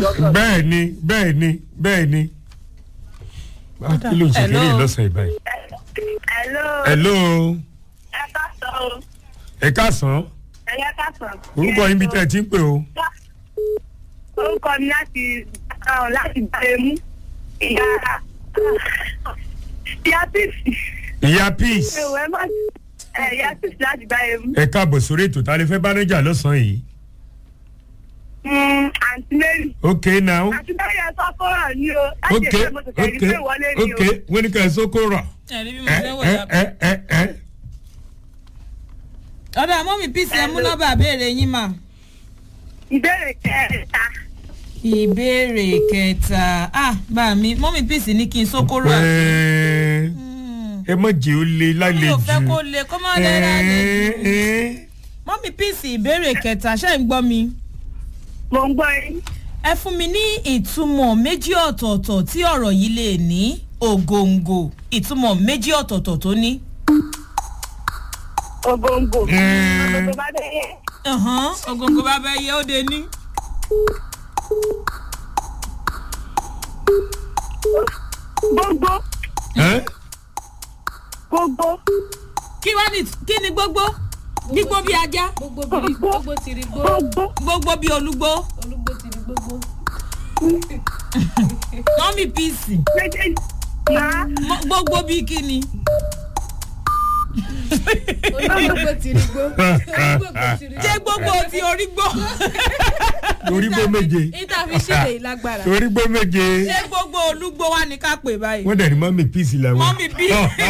dọ́kítọ̀. bẹ́ẹ̀ ni bẹ́ẹ̀ ni bẹ́ẹ̀ ni. Ah, kí ló ń ṣe Hello. kiri lọ́sàn-án ìbáyìí. Hello. hello Ẹ ká sọ o. ẹ káàsán Ẹ yẹ ká sọ. orúkọ yín bí tẹ́ ẹ ti ń pè o. Orúkọ mi láti ọ̀hún láti Gbàremú. Ìyá ìyá Píìsì. ìyá peace Ewu ẹ má ẹ ìyá Píìsì láti Gbàremú. ẹ káàbọ̀ sórí ètò tá a lè fẹ́ bá níjà lọ́sàn-án yìí. Mm, Àǹtí Mary. ok now Àǹtí Mary ẹ sọ fọ́rọ̀ ni o. Láti ok ẹgbẹ́ mo ti kẹ́rin ok pé wọlé ni ok o. wọ́n ní ká ẹ sóko rà. ẹ̀rí bí mo ẹ ṣe wò ẹ yá. ẹ ẹ ẹ ọ̀dọ̀ mọ́mí píìsì ẹ mú nọ́mbà béèrè yín mà. Ìbéèrè kẹta. ìbéèrè kẹta ah bá mi mọ́mí píìsì ní kí n sókóró àti. ẹ ẹ má jẹ́ ó le mi lálejò. ò fẹ́ kó le kó má lè rà lè jù. ẹ ẹ mọ́mí píìsì ìbéèrè kẹta ṣé ń gbọ́ mi. Mo ń gbọ́ yín. ẹ fún mi ní ìtumọ̀ méjì ọ̀tọ̀ọ̀tọ̀ tí ọ̀rọ̀ yìí lè ní ògòǹgò ìtumọ̀ méjì ọ̀tọ̀ọ̀tọ̀ tó ní. Ògòǹgò. Mm. Ògòǹgò bá dé yẹ. Ẹ̀hán, ògòǹgò bá bẹ́ yẹ ó de ní. Gbogbo. ẹ Gbogbo. kí wá ní kí ni gbogbo gbígbó bí ajá gbogbo biri gbogbo tiri gbó Gbogbo. gbogbo bí olúgbó olúgbó tiri gbogbo mọ́mí píìsì Méjèèjì. Màá. mọ́- gbogbo bí kíni. olúgbó tiri gbó olúgbó tiri ṣé gbogbo ti orí gbó torí gbó méje níta fi ṣèlè ìlágbára torí gbó méje ṣé gbogbo olúgbó wa ní ká pè báyìí. wọ́n dẹ̀ ní mọ́mí peace làwọn. mọ́mí bí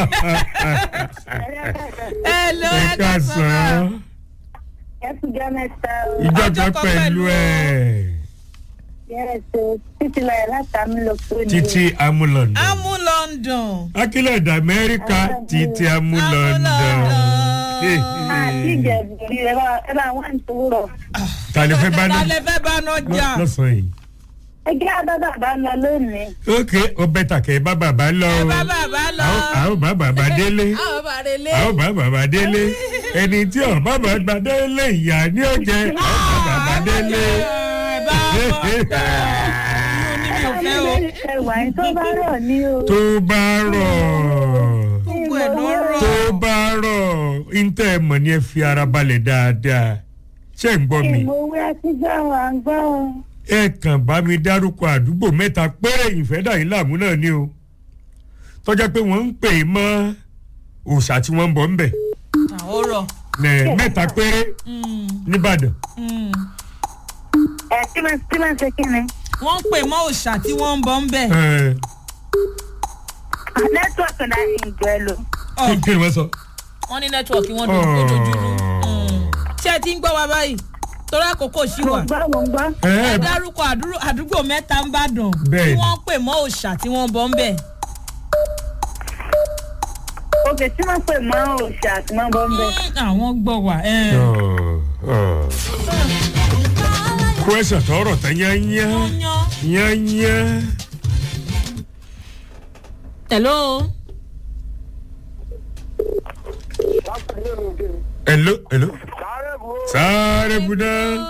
ẹ lọ ẹ ẹ ká sọ káàsán Ẹ tún jẹ́ mẹ́ta o. ìjọ Ọjọ́ kan kan pẹ̀lú pẹ̀lú ẹ̀ Yẹ́sẹ̀ títí láyé láti Amúlòkó ni. títí amúlọ̀ndọ̀ amú london. akílẹ̀dà amẹ́ríkà títí amúlọ̀ndọ̀ Àti ìjẹ̀bùrí ẹ bá ẹ bá wà ní tòwúrọ̀. tani fẹ́ bá ní ta lè fẹ́ bá náà jà. lọ́sàn-án yìí. Ẹgbẹ́ àbábà bá lọ lónìí. ok ọbẹ̀ tàkẹ́ bá bàbá lọ ẹ o bá bàbá lọ. àwọn bá bàbá délé àwọn bá rẹ lé àwọn bá bàbá délé ẹni tí ọ̀ bá bàbá délé ìyá ní ọ̀jẹ̀ àwọn bá bàbá délé. ẹ bá bọ̀ inú ni mi ò fẹ́ o. Ẹwà yín tó bá rọ̀ ní o. tó bá rọ̀ gbogbo ẹ̀ ló rọ̀. tó bá rọ̀ ntẹ́ ẹ mọ̀ ni ẹ fi ara balẹ̀ dáadáa ṣé ń gbọ́ mi Ìmọ̀wé àtijọ́ àwọn àgbọ̀ o. ẹ kàn bá mi dárúkọ àdúgbò mẹ́ta péré ìfẹ́dàyín làmú náà ni o tọ́jà pé wọ́n ń pè é mọ́ òòṣà tí wọ́n ń bọ̀ ń bẹ̀ àwọn rọ̀. Nẹ̀, mẹ́ta péré nìbàdàn Ẹ kí máa kí máa ṣe kí ni? wọ́n ń pè mọ́ òòṣà tí wọ́n ń bọ̀ ń bẹ̀. Ẹ̀, Nẹ́tíwọ̀kì náà yìí ń jẹ́ lò. Ọ̀, kí kí ni wọ́n sọ. wọ́n ní nẹ́tíwọ̀kì wọn dojú dojúrú. ṣé ẹ ti ń gbọ́ wa báyìí torí àkókò ṣì Mo wà. gbọ́ mo gbọ́. Ẹ̀, ẹ dárúkọ àdúró- àdúgbò mẹ́ta ń bàdàn tí Bẹ́ẹ̀ni. wọ́n ń pè mọ́ òòṣà tí wọ́n ń bọ̀ ń bẹ̀. Òkè tí wọ́n pè mọ́ òòṣà àti mọ́ bọ́ ń bẹ̀. àwọn gbọ́ wà. ẹ̀. kwẹsàn tọrọ tán yányá wọ́n yan. yányá. hello. hello hello sáré buná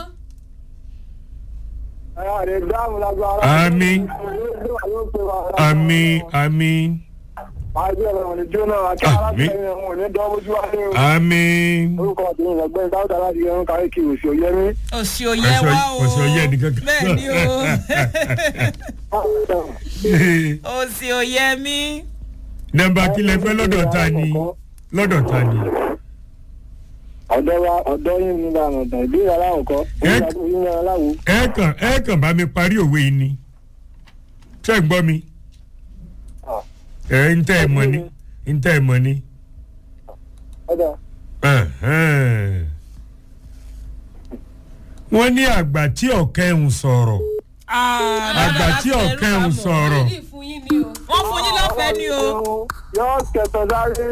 ami ami ami ami. òsì òye wá o. Òsì òye nìkan kan. bẹ́ẹ̀ ni o. òsì òye mi. nọ́mbà kílẹ̀ fẹ́ lọ́dọ̀ ta ni lọ́dọ̀ ta ni. ọ̀dọ́ wa ọ̀dọ́ yín ní ìlànà ọ̀dọ̀ ìbéèrè aláwọ̀kọ́ Ẹ- ìyẹn aláwo ẹ kàn ẹ kàn bá mi parí òwe yìí ni ṣé ẹ gbọ́ mi. ẹ ń tẹ́ ẹ mọ̀ ni ń tẹ́ ẹ mọ̀ ni. ọ̀dọ̀ Ẹ̀hẹ́n. wọ́n ní àgbà tí ọ̀kẹ́ ń sọ̀rọ̀ àgbà tí ọ̀kẹ́ ń sọ̀rọ̀ ní ìfún yín ni o wọ́n fún yín lọ́fẹ̀ẹ́ ni o. yóò kẹtọ̀ sáré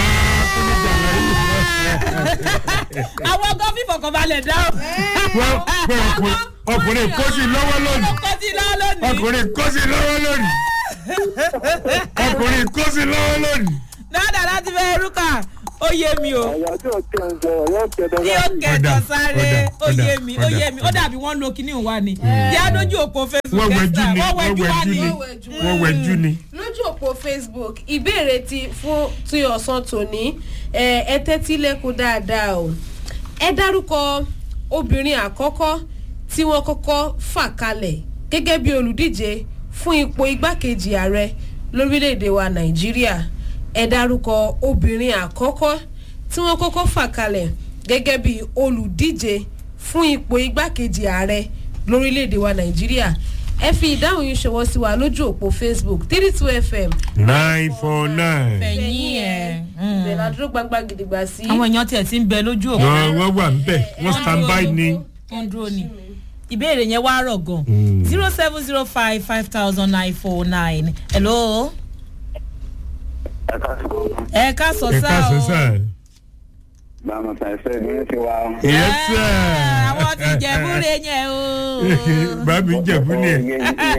àwọn ọgọ́ fífọ̀kànbalẹ̀ dáhùn. wọ́n pé ọkùnrin ọkùnrin kó sí lọ́wọ́ lónìí ọkọ tí lọ lónìí. ọkùnrin kó sí lọ́wọ́ lónìí ọkùnrin kó sí lọ́wọ́ lónìí. dáadáa láti fẹ́ rúkà ó yé mi o ọ̀yọ́ tí ò tẹ̀ ń sọ̀rọ̀ yóò tẹ̀ dọ́gba yóò sí. kẹtọ sáré ọ̀dà, ó yé ọ̀dà, mi ó yé ọ̀dà, mi ó ọ̀dà. dàbí wọn lo kinní wa ni yá lójú òpó facebook wọ́n wẹ̀jú Esther, ni wọ́n wọ́n wẹ̀jú wa wẹ̀jú ni ni wọ́n wẹ̀jú ni. lójú òpó facebook ìbéèrè ti fún ti ọ̀sán tòní ẹ ẹ tẹ́tí lẹ́kùn dáadáa o ẹ dárúkọ obìnrin àkọ́kọ́ tí wọ́n kọ́kọ́ fà kalẹ̀ gẹ́gẹ́ bí olùdíje fún ipò igbákejì ààrẹ lórílẹ̀‐èdè wa nàìjíríà ẹ dárúkọ obìnrin àkọ́kọ́ tí wọ́n kọ́kọ́ fà kalẹ̀ gẹ́gẹ́ bí olùdíje fún ipò igbákejì ààrẹ lórílẹ̀‐èdè wa nàìjíríà ẹ fi ìdáhùn yìí ṣọwọ́ sí wa lójú òpó facebook three two fm nine four nine. fẹ̀yìn ẹ̀ ibẹ̀ la dúró gbangba gidigba sí. àwọn èèyàn tiẹ̀ ti ń bẹ lójú òpó wọ́n wọ́n wà ń bẹ̀ wọ́n stand by ni. tó ń dúró ni ìbéèrè yẹn wá rọ̀ gan Mm. zero seven zero five five thousand nine four nine hello ẹ ká sọ ẹ sá káàsán o sá. báwo ta ẹsẹ̀ mi ti wá. yes sir. Ah, àwọn ti jẹ̀búrẹ́ yẹn o. bàbí ń jẹ̀bú ni ẹ̀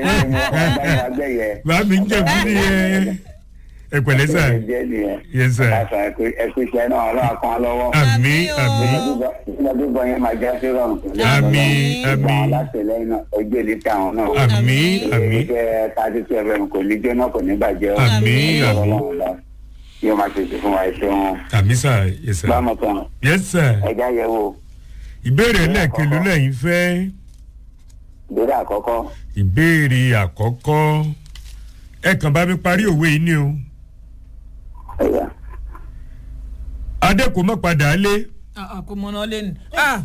bàbí ń jẹ̀bú ni ẹ̀ ẹ pẹ̀lẹ́ sá. yes sir. ẹkú iṣẹ́ náà ọlọ́wà kan lọ́wọ́. àmì Àmì o. àmì lọ́dúnbọ̀ yẹn máa já sí rọrùn. àmì àmì látìlẹ́yìn náà ojú èdè táwọn náà. àmì àmì iṣẹ́ tájú tí ẹ̀fẹ̀ kò ní jóná kò ní bàjẹ́ o. àmì àmì Ọlọ́run lọ. yóò máa ṣètò fún wa ẹṣẹ wọn. àmì sá yes sir. bámu tán yes sir. ẹja yẹ wo ìbéèrè lẹ́ẹ̀kelu lẹ́yìn fẹ́. ìbéèrè àkọ́kọ́ ìbéèrè àkọ́kọ́ ẹ kàn bá mi parí òwe yìí ni o. ẹ̀yà. adé kò mọ̀ padà lé. kò mọ̀ náà lẹ́nu.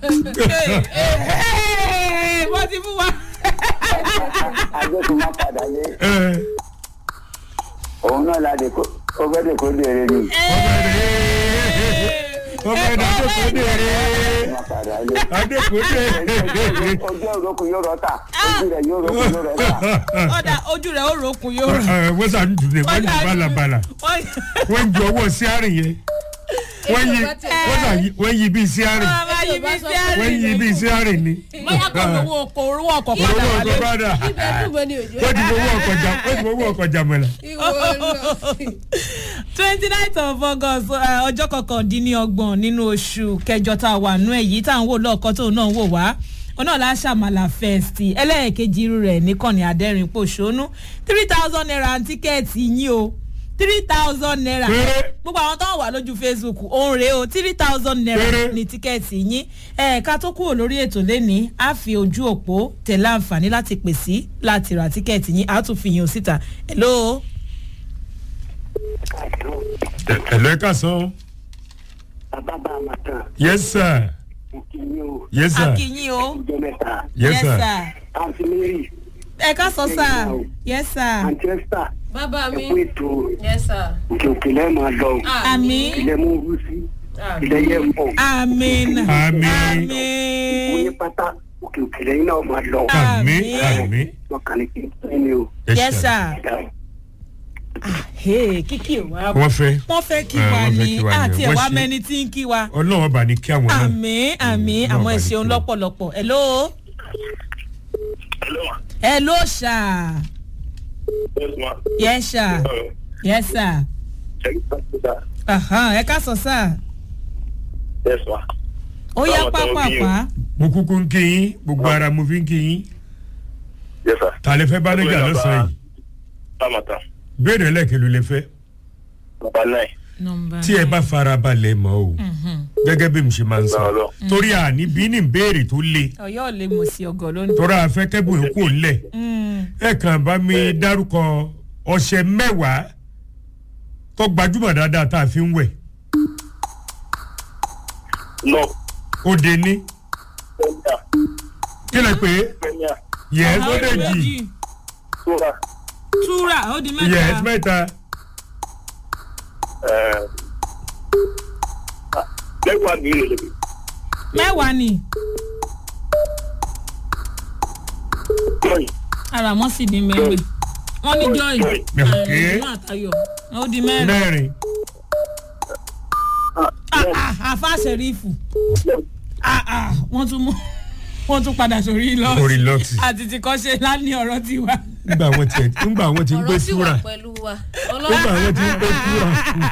wọ́n ti fún wa. adékun má padà lé ẹ, òun náà la dé kó ó fẹ́ dé kó dèrè ni. ọmọ ẹ̀dá adé kò dèrè. má padà lé. adé kò dèrè. ojú òrókù yóò rọ́ta ojú rẹ̀ yóò rókù yóò rọ́ta. ọ̀dà ojú rẹ̀ ó rokun yóò rà. Ẹ, wọ́n sàn dùn ní wọ́n yí balabala wọ́n wọ́n ju ọwọ́ sí àárín yẹn wọ́n yí wọ́n sàn yí- wọ́n yí bíi sí àárín máa yí bí sí àárín. wọ́n yí bíi sí àárín ni. bóyá kò lówó ọkọ̀ orúwọ́ ọkọ̀ padà owó wálé. ọkọ̀ padà ibẹ̀ dùn mọ́ ni òjò. wọ́n ti fowó ọkọ̀ jà wọ́n ti fowó ọkọ̀ jà mọ́lá. ìwọ lọ. twenty nine of august eh, ọjọ́ kọkàndínlọ́gbọ̀n nínú oṣù kẹjọ tá a wà nú ẹ̀ yìí tá à ń wò lọ́ọ̀kan tóun náà ń wò wá ọ̀nà làṣàmàlà fest ẹlẹ́ẹ̀kejì irú rẹ̀ níkànnì adẹ́rìn pòṣónú three thousand naira tíkẹ́ẹ̀tì yín o three thousand naira Péré. gbogbo àwọn tó ń wà lójú facebook òun rèé o three thousand naira Péré. ní tíkẹ́ẹ̀tì yín ẹ̀ẹ̀ka tó kúrò lórí ètò lẹ́ni á fi ojú òpó tẹ̀lé àǹfààní láti pè sí láti ra tíkẹ́ẹ̀tì yín á tún fi yín o síta hello. ẹ̀lọ́ ẹ̀ka sàn. bàbá bá a máa tán yes sir kí ni o yes sir akínyìn o. ìjọ mẹ́ta yes sir. àǹtí mary ẹ ká sọ sá yes sir àǹtí esther bàbá mi ẹkú ètò yes sir. òkè òkè lẹ́ẹ̀ máa lọ àmì ilẹ̀ mú wú sí ilẹ̀ yẹ pọ̀ àmín Àmín. mo ní àmín pátá òkè òkè lẹ́yìn náà máa lọ àmì Àmín. àmì. wọn kàn ní kí n ní o. yes sir hey kíkì wa wọ́n fẹ́ wọ́n fẹ́ kí Eh, wa wọ́n fẹ́ ni kí wa ni. àti Wọ́n ẹ̀wá ṣe- mẹ́ni tí ń kí wa ọlọ́wọ́n bá ní kí àwọn náà. àmín àmín Mm, àwọn náà ẹ̀ṣẹ̀ bá ní kí wa. lọ́pọ̀lọpọ̀ hello hello sir yes sir yes sir Ahan, ẹ ká sọ sá ó yá pápápá mo kúkú ń kí yín gbogbo ara mo fi ń kí yín ta lè fẹ́ bánájà lọ́sàn yìí béèrè lẹ́kẹ̀lú lè fẹ́ nọmba tí ẹ bá fara balẹ̀ mọ́ o gẹ́gẹ́ bí mo ṣe máa ń sọ torí àní bí ní béèrè tó le ọyọ́ ò lè mọ̀ sí ọgọ́ lónìí. torí àfẹ́ kẹ́bùn èkó ńlẹ̀ Mm. ẹ kàn bá mi dárúkọ ọṣẹ mẹ́wàá tó gbajúmọ̀ dáadáa tá a fi ń wẹ̀ ó de ní kí lè pé yẹ́s ó lè jì túra ó di yẹ́s mẹ́ta mẹ́ta mẹ́wàá ni ara wọn sì ní mẹ́rin wọ́n ní joy Okay. ẹ̀ẹ́dùn àtayọ̀ ó di mẹ́rin mẹ́rin Ah, ah, àfa sẹ̀rífù Ah, ah, wọ́n tún mú wọ́n tún padà sórí lọ́ọ̀sì orí lọ́ọ̀tì àti ti kọ́ ṣe lánìí ọ̀rọ̀ tiwa nígbà wọn ti nígbà wọn ti ń gbé ọ̀rọ̀ sì wà túra pẹ̀lú wa nígbà wọn ti ń gbé túra.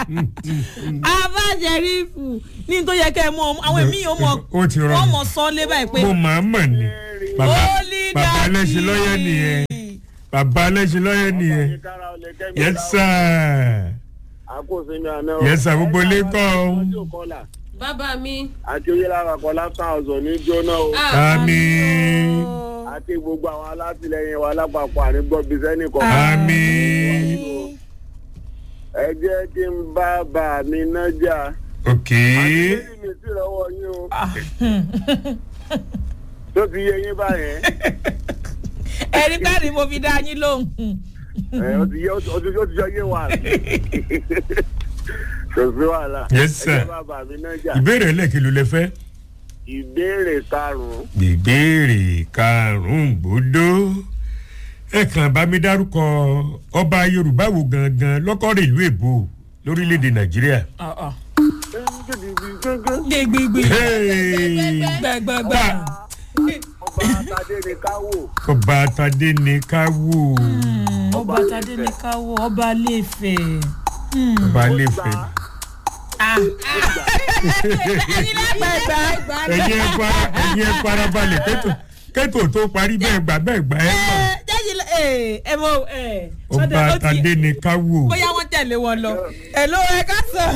abájẹrífù ní tó yẹ kẹ ẹ mọ àwọn èmi yóò mọ Ó ti rọrùn. wọn mọ sọ lé báyìí pé mo máa mọ̀ ni bàbá Holy bàbá Daddy. ẹlẹ́sìn lọ́yẹ̀ nìyẹn bàbá ẹlẹ́sìn lọ́yẹ̀ nìyẹn yes sir àkóso mi àná o. yes sir gbogbo ilé kọ́ ọ. ọjọ́ kọlà bàbá mi. àti oyèlára kọlá thousand ní jóná o. àmì àti gbogbo àwọn alátìlẹyìn wa lápapọ̀ ànígbọ́bí sẹ́nìkan. àmì ẹ jẹ́ kí n bá bà mí nájà. ok àti mi sí lọ́wọ́ yín o. tó ti yé yín báyẹn. ẹ̀rí káàdì mo fi dá yín lóhùn. ẹ ó ti yé ó ti ó ti yọ yé wa. kò sí wàhálà. Yes, sir. ẹ jẹ́ bá bà mí nájà. ìbéèrè ẹlẹ́kẹ̀ ló lẹ fẹ́. ìbéèrè karùn-ún. ìbéèrè karùn-ún gbòdó ẹ kàn bá mi dárúkọ ọba yorùbá wo gangan lọ́kọ́rẹ́ ìlú èbó lórílẹ̀‐èdè nàìjíríà. gbẹgbẹgbẹ Hey! gbẹgbẹgbẹ. ọba tadé ni ká wò. ọba tadé ni ká wò ọba tadé ní káwọ ọba léfẹ. ọba lẹ́fẹ̀. ẹyin lágbàgbà. ẹ̀yin ẹ fara ẹ̀yin ẹ fara balẹ̀ kẹ́tò kẹ́tò tó parí bẹ́ẹ̀ gbà bẹ́ẹ̀ gbà ẹ̀ mọ̀. jẹ́jì ẹ ẹ mọ ẹ. ọba tadé ni ká wò. bóyá wọ́n tẹ̀lé wọn lọ. ẹ ló ẹ ká sọ.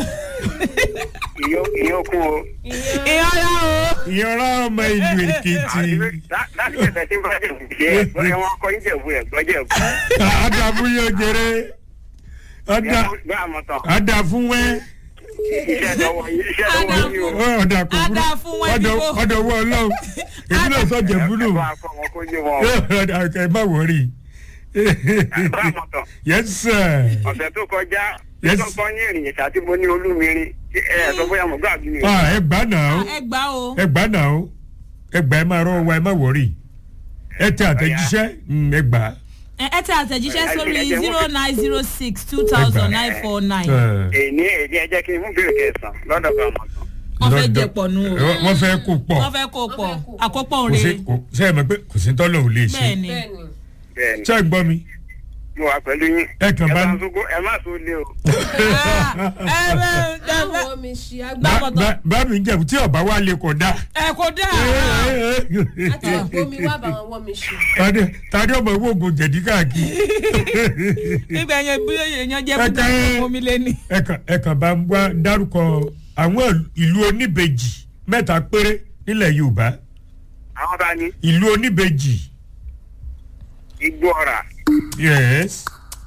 ìyókù o. ìyọ́ra o. ìyọ̀rá ọmọ ìlú èkìtì. láti ẹsẹ̀ tí bá jẹ̀ ṣe ẹ̀ wọ́n kọ́ yín jẹ̀bú ẹ̀ gbọ́jẹ̀ bú. àdàbù yóò jẹrẹ ọ̀dà gbé àmọ̀tàn àdà fún wẹ́ iṣẹ́ lọ́wọ́ yín iṣẹ́ lọ́wọ́ yín o. ọ̀dà kò Àdà fún wẹ́ ọ̀dọ̀ bíbó. ọ̀dọ̀ wọ ọlọ́run èmi náà sọ jẹ̀búlù ẹ bá a kọ́ wọn kó yé wọn o. ọ̀dà ẹ má wọrí. gbé àmọ̀tàn yes sir ọ̀sẹ̀ tó kọjá Yes. tó kọ́ ní ìrìn ìṣà tí mo ní olúmirin ẹ ẹ sọ bóyá mo gbà bí mi. ah ẹ gbà náà ẹ gbà o. ẹ gbà náà ẹ gbà ẹ máa rọ wa ẹ má wọrí ẹ tẹ àtẹ̀jíṣẹ́ mm, ẹ gbà. ẹ ẹ tẹ àtẹ̀jíṣẹ́ sórí zero nine zero six two thousand nine four nine. èyí èyí ẹ jẹ́ kí n mú bèrè kẹsàn-án lọ́dọ̀ bá àmọ̀tàn. wọ́n fẹ́ jẹ pọ̀ nù o. wọ́n fẹ́ kó pọ̀ wọ́n fẹ́ kó pọ̀ àkópọ̀ kò sí rè. kò ṣe é mọ̀ pé kò sí tọ́lọ̀ ò lè ṣe bẹ́ẹ̀ni. bẹ́ẹ̀ni. bẹ́ẹ̀ni ṣé ẹ gbọ́ mi. mo wà pẹ̀lú yín. Ẹ kàn bá- ẹ bá ń sóko ẹ má so lé o. ẹ bẹ ẹ bẹ báwo mi ṣe Bá- agbá. bọ́tọ̀. bá mi jẹ̀bù tí ọba wa lè kọ̀ dá. ẹ kò dáa. àti ìbomi wà báwọn wọ́n mi ṣe. tani tani ọmọ ìwé oògùn jẹ̀dí káàkiri. nígbà yẹn bí èèyàn jẹ́ Ẹ bùkún kàn- omi lé ní. ẹ kàn ẹ kàn bá ń wá dárúkọ àwọn ìlú oníbejì mẹ́ta péré nílẹ̀ yorùbá àwọn ta ni ìlú oníbejì igbó ọ̀rà yes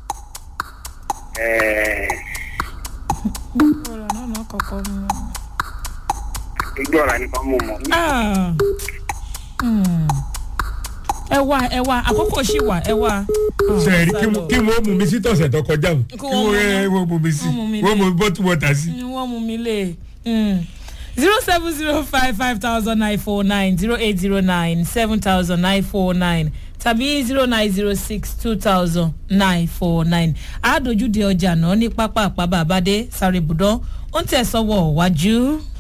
ẹ̀ẹ́, igbó ọ̀rà nìkan mo mọ̀. Ah. Hmm. ẹ wá ẹ wá àkókò sì wà ẹ wá. sẹ́ẹ̀rì kí mo- kí wọ́n mú mi sí tọ̀sẹ̀ tó kọjá o kí wọ́n mú wọ́n mi. wọ́n mú mi sí Wọ́n mú mi wọ́n lé. mú bọ́tù wọ́tà sí. ni wọ́n mú mi lé zero seven zero five five thousand nine four nine zero eight zero nine seven thousand nine four nine tàbí zero nine zero six two thousand nine four nine àádójúde ọjà náà ní pápá àpábà àbádé sáré bùdán ó ń tẹ̀ sọ́wọ́ wájú.